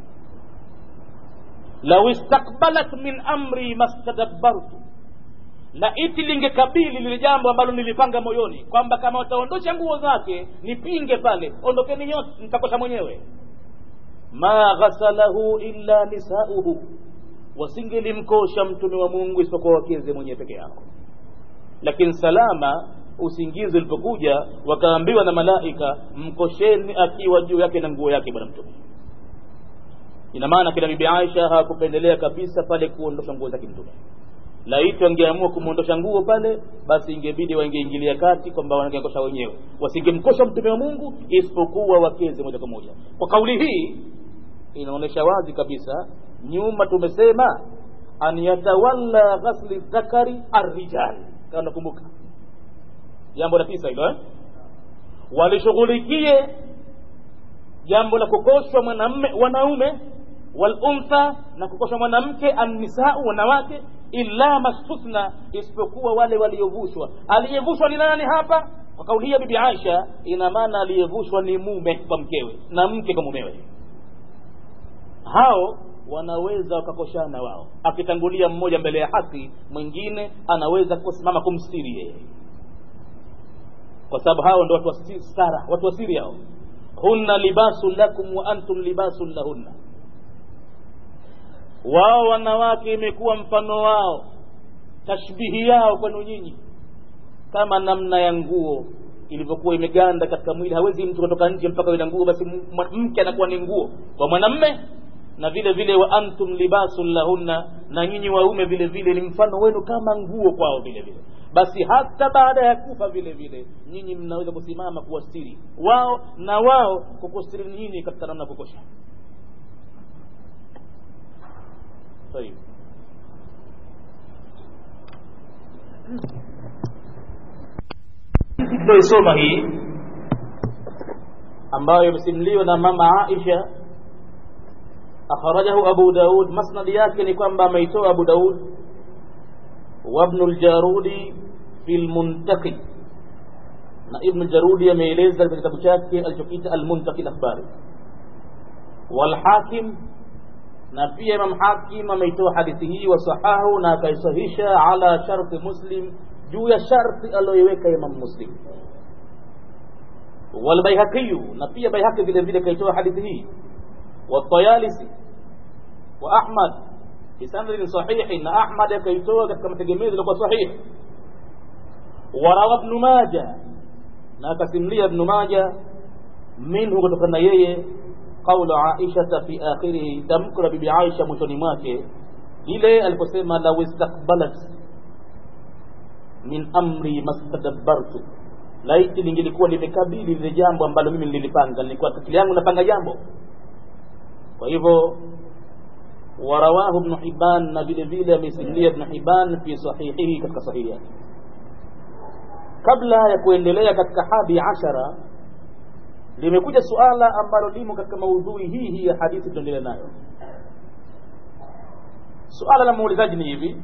law istaqbalat min amri mastadabbartu na iti lingekabili lile jambo ambalo nilipanga moyoni kwamba kama wataondosha nguo zake nipinge pale ondokeni nyote nitakosha mwenyewe ma ghasalahu illa nisauhu wasingelimkosha mtume wa Mungu isipokuwa wakeze mwenyewe peke yao lakini salama usingizi ulipokuja wakaambiwa na malaika mkosheni akiwa juu yake na nguo yake bwana mtume ina maana kila bibi Aisha hawakupendelea kabisa pale kuondosha nguo zake mtume laiti wangeamua kumwondosha nguo pale basi ingebidi waingeingilia kati kwamba wangemkosha wenyewe wasingemkosha mtume wa Mungu isipokuwa wakeze moja kwa moja kwa kauli hii inaonyesha wazi kabisa nyuma tumesema an yatawalla ghasli dhakari arrijal kama nakumbuka jambo la tisa hilo eh? walishughulikie jambo la kukoshwa mwanamme wanaume waluntha na kukosha mwanamke annisau wanawake illa mastuthna isipokuwa wale waliovushwa aliyevushwa ni nani hapa kwa kauli hii ya bibi aisha ina maana aliyevushwa ni mume kwa mkewe na mke kwa mumewe hao wanaweza wakakoshana wao akitangulia mmoja mbele ya haki mwingine anaweza kusimama kumstiri yeye kwa sababu hao ndo watu wa stara watu wa siri hao hunna libasun lakum wa antum libasun lahunna wao wanawake imekuwa mfano wao tashbihi yao kwenu nyinyi kama namna ya nguo ilivyokuwa imeganda katika mwili hawezi mtu kutoka nje mpaka ile nguo basi mke anakuwa ni nguo kwa mwanamme na vile vile wa antum libasun lahunna na nyinyi waume vile vile ni mfano wenu kama nguo kwao vile vile basi hata baada ya kufa vile vile nyinyi mnaweza kusimama kuwastiri wao na wao kukustiri nyinyi katika namna kukosha طيب tunaisoma hii ambayo imesimuliwa na mama Aisha akhrajahu Abu Daud masnad yake ni kwamba ameitoa Abu Daud wa Ibn al-Jarudi fi al-Muntaqi na Ibn al-Jarudi ameeleza katika kitabu chake alichokiita al-Muntaqi al-Akhbari wal Hakim na pia Imam Hakim ameitoa hadithi hii wasahahu na akaisahisha ala sharti Muslim juu ya sharti aliyoiweka Imam Muslim والبيهقي نبي بيهقي vile vile kaitoa hadithi hii والطيالسي وأحمد بسند صحيح na Ahmad akaitoa katika mategemezi yalikuwa sahihi وروى ابن ماجه na akasimulia ibn Majah minhu kutokana yeye قول عائشة في آخره تمكر bibi Aisha mwishoni mwake ile aliposema law istaqbalat min amri mastadabbartu laiti lingelikuwa limekabili lile jambo ambalo mimi nililipanga nilikuwa akili yangu napanga jambo kwa hivyo warawahu ibn Hibban na vile vile amesimulia ibn Hibban fi sahihihi katika sahihi yake kabla ya kuendelea katika hadi ashara limekuja suala ambalo limo katika maudhui hii hii ya hadithi tuendelee nayo suala la muulizaji ni hivi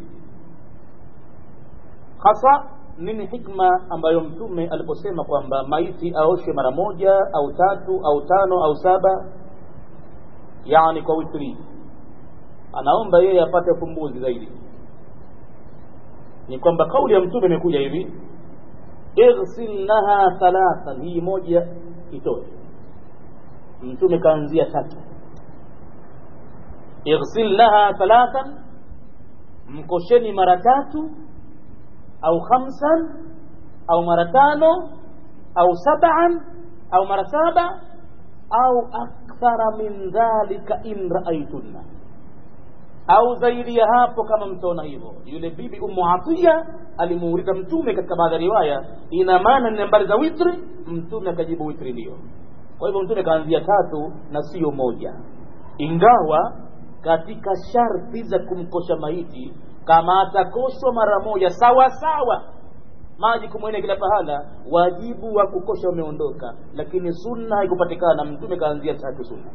hasa nini hikma ambayo mtume aliposema kwamba maiti aoshe mara moja au tatu au tano au saba yani kwa witri anaomba yeye apate ufumbuzi zaidi ni kwamba kauli ya mtume imekuja hivi ighsilnaha thalathan hii moja itoe mtume kaanzia tatu ighsilnaha thalathan mkosheni mara tatu au khamsan au mara tano au sab'an au mara saba au akthara min dhalika in raaitunna au zaidi ya hapo kama mtaona hivyo yule bibi ummu atiya alimuuliza mtume katika baadhi ya riwaya ina maana ni nambari za witri mtume akajibu witri ndio kwa hivyo mtume kaanzia tatu na sio moja ingawa katika sharti za kumkosha maiti kama atakoshwa mara moja sawa sawa maji kumwene kila pahala wajibu wa kukosha umeondoka lakini sunna haikupatikana mtume kaanzia tatu sunna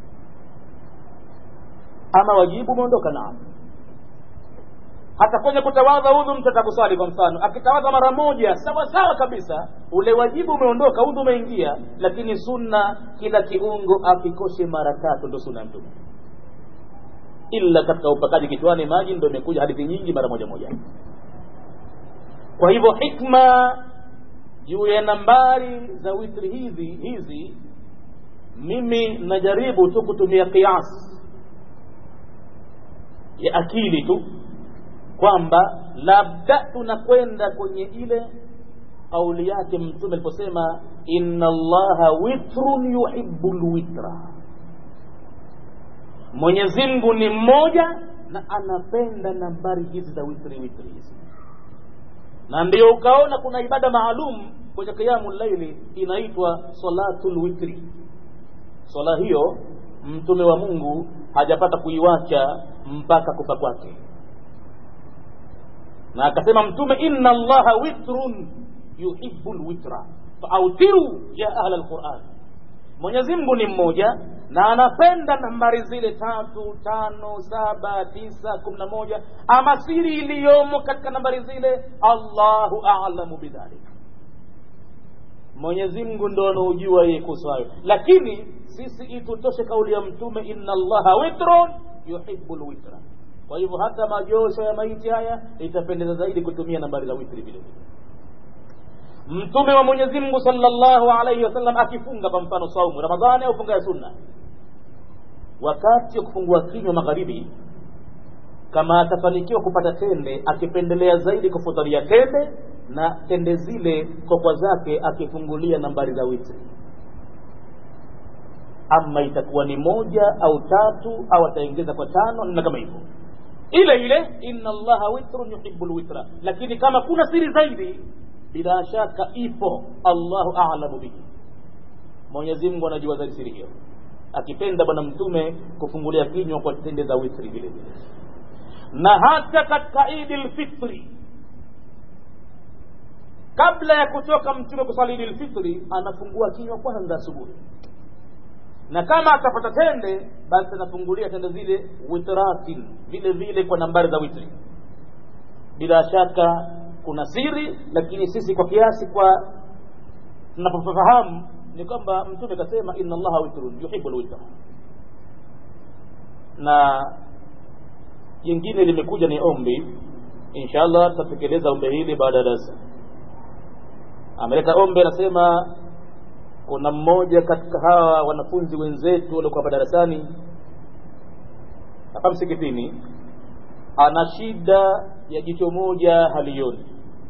ama wajibu umeondoka naam hata kwenye kutawadha udhu mtu atakuswali kwa mfano akitawadha mara moja sawa sawa kabisa ule wajibu umeondoka udhu umeingia lakini sunna kila kiungo akikoshe mara tatu ndo sunna mtume illa katika upakaji kichwani maji ndo imekuja hadithi nyingi mara moja moja kwa hivyo hikma juu ya nambari za witri hizi hizi mimi najaribu tu kutumia kiasi ya akili tu kwamba labda tunakwenda kwenye ile kauli yake mtume aliposema inna allaha witrun yuhibbu lwitra mwenyezi mungu ni mmoja na anapenda nambari hizi za witri witri hizi na ndio ukaona kuna ibada maalum kwenye qiyamu llaili inaitwa salatul witri swala hiyo mtume wa mungu hajapata kuiwacha mpaka kufa kwake na akasema mtume inna allaha witrun yuhibbu lwitra faautiru ya ahla lquran mwenyezi mungu ni mmoja na anapenda nambari zile tatu tano saba tisa kumi na moja ama siri iliyomo katika nambari zile allahu alamu bidhalika mwenyezi mungu ndo anaujua yeye kuhusu hayo lakini sisi itutoshe kauli ya mtume inna allaha witrun yuhibu lwitra kwa hivyo hata majosho ya maiti haya itapendeza zaidi kutumia nambari za witri vile vile mtume wa mwenyezi mungu salllahu alaihi wasallam akifunga kwa mfano saumu ramadhani au funga ya sunna wakati wa kufungua kinywa magharibi kama atafanikiwa kupata tende akipendelea zaidi kufudhalia tende na tende zile kokwa zake akifungulia nambari za witri ama itakuwa ni moja au tatu au ataongeza kwa tano na kama hivyo ile ile inna allaha witrun yuhibu lwitra lakini kama kuna siri zaidi bila shaka ipo allahu alamu bihi mwenyezi mungu anajua zaidi siri hiyo akipenda bwana mtume kufungulia kinywa kwa tende za witri vile vile na hata katika idi lfitri kabla ya kutoka mtume kusali idi lfitri anafungua kinywa kwanza asubuhi na kama atapata tende basi anafungulia tende zile witratin vile vile kwa nambari za witri bila shaka kuna siri lakini sisi kwa kiasi kwa tunapofahamu ni kwamba mtume kasema inna allaha witrun yuhibu lwitra na jingine limekuja ni ombi inshallah tutatekeleza ombi hili baada ya darasa ameleta ombi anasema kuna mmoja katika hawa wanafunzi wenzetu waliokuwa hapa darasani hapa msikitini ana shida ya jicho moja halioni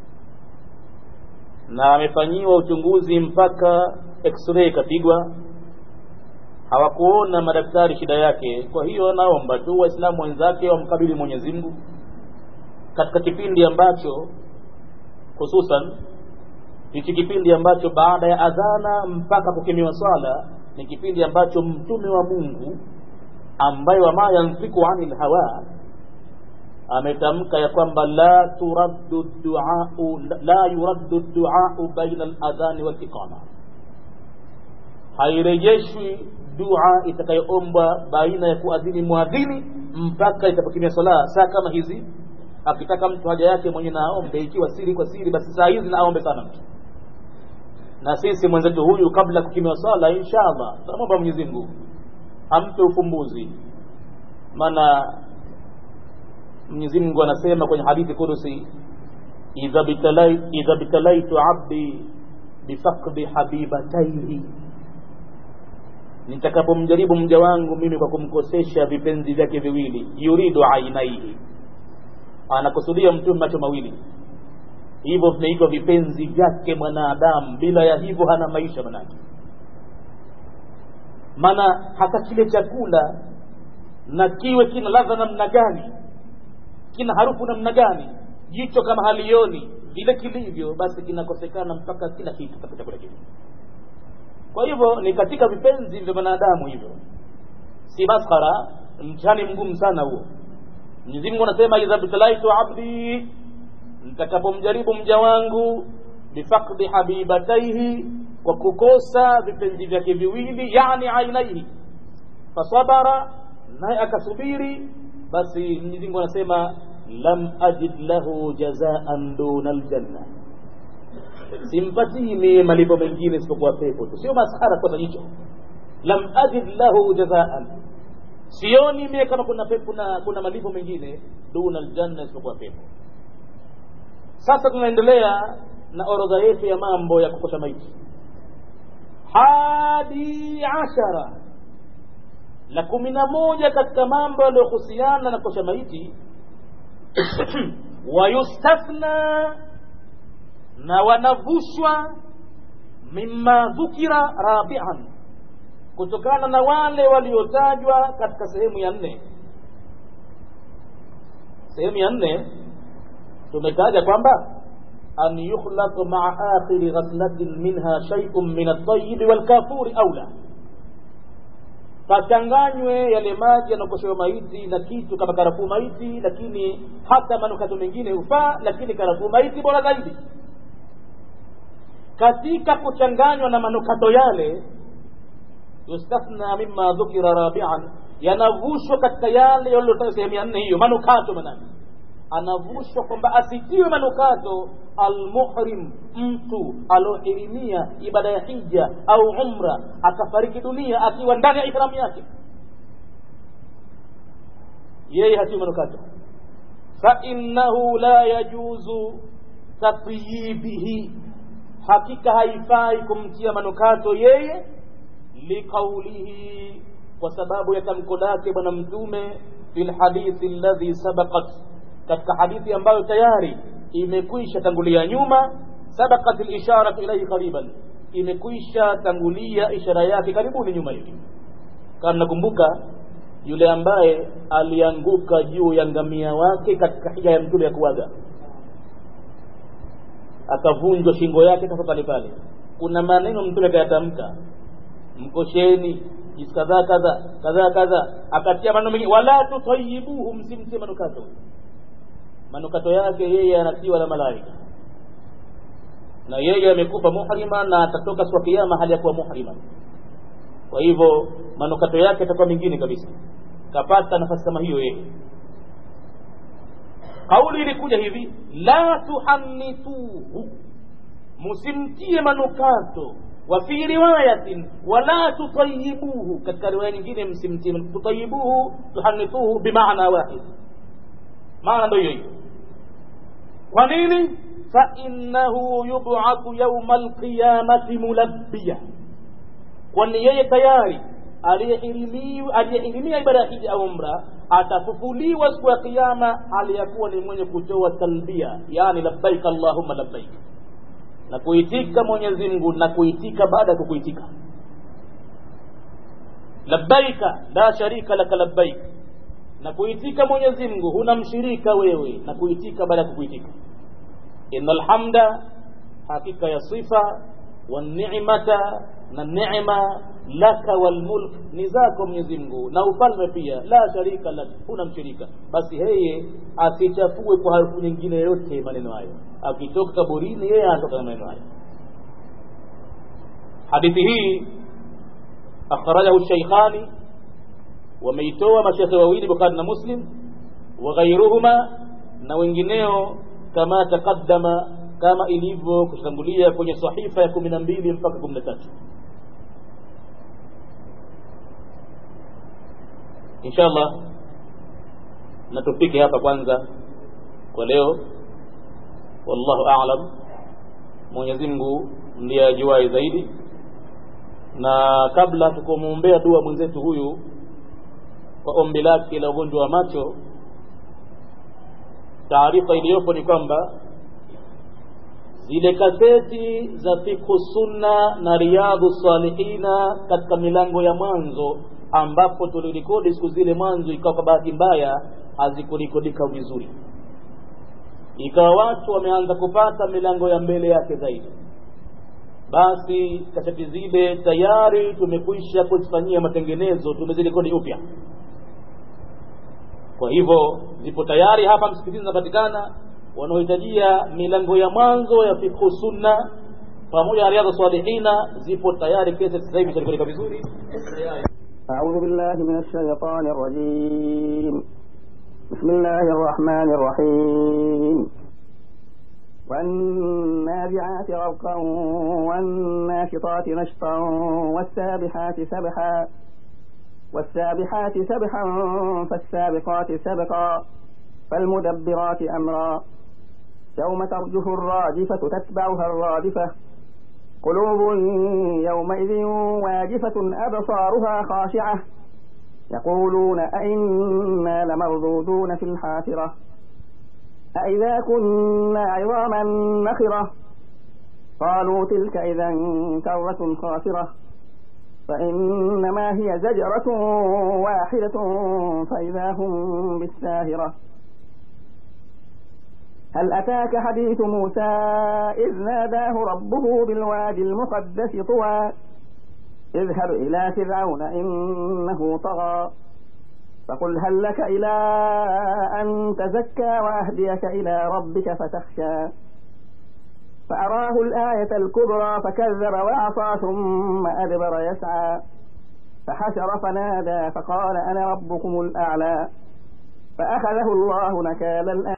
na amefanyiwa uchunguzi mpaka x-ray ikapigwa hawakuona madaktari shida yake kwa hiyo anaomba tu waislamu wenzake wamkabili mwenyezi mungu katika kipindi ambacho hususan hichi kipindi ambacho baada ya adhana mpaka kukimiwa swala ni kipindi ambacho mtume wa mungu ambaye wama yanfiku anil hawa ametamka ya kwamba la turaddu duau la yuraddu duau baina aladhani waliqama hairejeshwi dua itakayoombwa baina ya kuadhini mwadhini mpaka itapokimia swala saa kama hizi akitaka mtu haja yake mwenye na aombe ikiwa siri kwa siri basi saa hizi na aombe sana mtu na sisi mwenzetu huyu kabla kukimiwa swala inshallah tunamwomba mwenyezi mungu ampe ufumbuzi maana mwenyezi mungu anasema kwenye hadithi kudusi idha bitalaitu abdi bifaqdi habibataihi nitakapomjaribu mja wangu mimi kwa kumkosesha vipenzi vyake viwili yuridu ainaihi anakusudia mtume macho mawili hivyo vinaitwa vipenzi vyake mwanadamu bila ya hivyo hana maisha manake maana hata kile chakula na kiwe kina ladha namna gani kina harufu namna gani jicho kama halioni vile kilivyo basi kinakosekana mpaka kila kitu katika chakula kile kwa hivyo ni katika vipenzi vya wanadamu hivyo si maskhara mtihani mgumu sana huo mwenyezi mungu anasema idha btalaitu abdi nitakapomjaribu mja wangu bifakdi habibataihi kwa kukosa vipenzi vyake viwili yani ainaihi fasabara naye akasubiri basi mwenyezi mungu anasema lam ajid lahu jazaan duna aljanna simpatii mie malipo mengine isipokuwa pepo tu sio maskhara kwa jicho lam ajid lahu jazaan sioni mie kama kuna pepo na kuna malipo mengine duna aljanna isipokuwa pepo sasa tunaendelea na orodha yetu ya mambo ya kukosha maiti hadi ashara la kumi na moja katika mambo yaliyohusiana na kukosha maiti wayustathna na wanavushwa mima dhukira rabian kutokana na wale waliotajwa katika sehemu ya nne sehemu ya nne tumetaja kwamba an yukhlaq maa akhiri ghaslatin minha shay'un min at-tayyib wal-kafuri aula pachanganywe yale maji yanakoshewa maiti na kitu kama karafuu maiti lakini hata manukato mengine hufaa lakini karafuu maiti bora zaidi katika kuchanganywa na manukato yale yustathna mima dhukira rabian yanavushwa katika yale yaliyotaja sehemu ya nne hiyo manukato manake anavushwa kwamba asitiwe manukato almuhrim mtu aliohirimia ibada ya hija au umra akafariki dunia akiwa ndani ya ihramu yake yeye hatiwi manukato fainnahu la yajuzu tatyibihi hakika haifai kumtia manukato yeye liqaulihi kwa sababu ya tamko lake bwana mtume fi lhadithi alladhi sabaqat katika hadithi ambayo tayari imekwisha tangulia nyuma sabaqat lisharatu ilaihi qariban imekwisha tangulia ishara yake karibuni nyuma hivi kama nakumbuka yule ambaye alianguka juu ya ngamia wake katika hija ya mtume ya kuaga akavunjwa shingo yake kafa pale pale kuna maneno mtume akayatamka mkosheni jinsi kadhaa kadha kadhaa kadha akatia maneno mengi wala tutayibuhu msimtie manukato manukato yake yeye anatiwa na malaika na yeye amekufa muhrima na atatoka siku ya kiyama hali ya kuwa muhrima kwa hivyo manukato yake yatakuwa mengine kabisa kapata nafasi kama hiyo yeye kauli ilikuja hivi la tuhannituhu musimtie manukato wa fi riwayatin wala tutayibuhu katika riwaya nyingine msimtie tutayibuhu tuhannituhu bimaana wahid maana ndio hiyo hiyo kwa nini fainnahu yub'athu yauma alqiyamati mulabbiya kwani yeye tayari aliyehirimia ibada ya hija au umra atafufuliwa siku ya kiyama hali ya kuwa ni mwenye kutoa talbia yani labbaik allahumma labbaik na kuitika mwenyezi mungu na kuitika baada ya kukuitika labbaika la sharika laka labbaik na kuitika mwenyezi mungu huna mshirika wewe na kuitika baada ya kukuitika inna alhamda hakika ya sifa wanimata na neema laka walmulk ni zako Mwenyezi Mungu na ufalme pia la sharika lak huna mshirika basi yeye asichafue kwa harufu nyingine yote maneno hayo akitoka kaburini yeye anatoka na maneno hayo hadithi hii akhrajahu shaykhani wameitoa mashekhe wawili Bukhari na Muslim wa ghairuhuma na wengineo kama taqaddama kama ilivyo kutangulia kwenye sahifa ya kumi na mbili mpaka kumi na tatu inshallah na tupike hapa kwanza kwa leo wallahu a'lam Mwenyezi Mungu ndiye ajuaye zaidi na kabla tukumwombea dua mwenzetu huyu kwa ombi lake la ugonjwa wa macho taarifa iliyopo ni kwamba zile kaseti za fikhu sunna na riyadhu salihina katika milango ya mwanzo ambapo tulirekodi siku zile mwanzo ikawa kwa bahati mbaya hazikurekodika vizuri ikawa watu wameanza kupata milango ya mbele yake zaidi basi kaseti zile tayari tumekwisha kuzifanyia matengenezo tumezirekodi upya kwa hivyo zipo tayari hapa msikitini zinapatikana wanaohitajia milango ya mwanzo ya fikhu sunna pamoja na riadha salihina zipo tayari kesi sasa hivi zinarekodika vizuri أعوذ بالله من الشيطان الرجيم بسم الله الرحمن الرحيم والنازعات غرقا والناشطات نشطا والسابحات سبحا والسابحات سبحا فالسابقات سبقا فالمدبرات أمرا يوم ترجف الراجفة تتبعها الرادفة قلوب يومئذ واجفة أبصارها خاشعة يقولون أئنا لمردودون في الحافرة أئذا كنا عظاما نخرة قالوا تلك إذا كرة خاسرة فإنما هي زجرة واحدة فإذا هم بالساهرة هل أتاك حديث موسى إذ ناداه ربه بالوادي المقدس طوى اذهب إلى فرعون إنه طغى فقل هل لك إلى أن تزكى وأهديك إلى ربك فتخشى فأراه الآية الكبرى فكذب وعصى ثم أدبر يسعى فحشر فنادى فقال أنا ربكم الأعلى فأخذه الله نكال الآن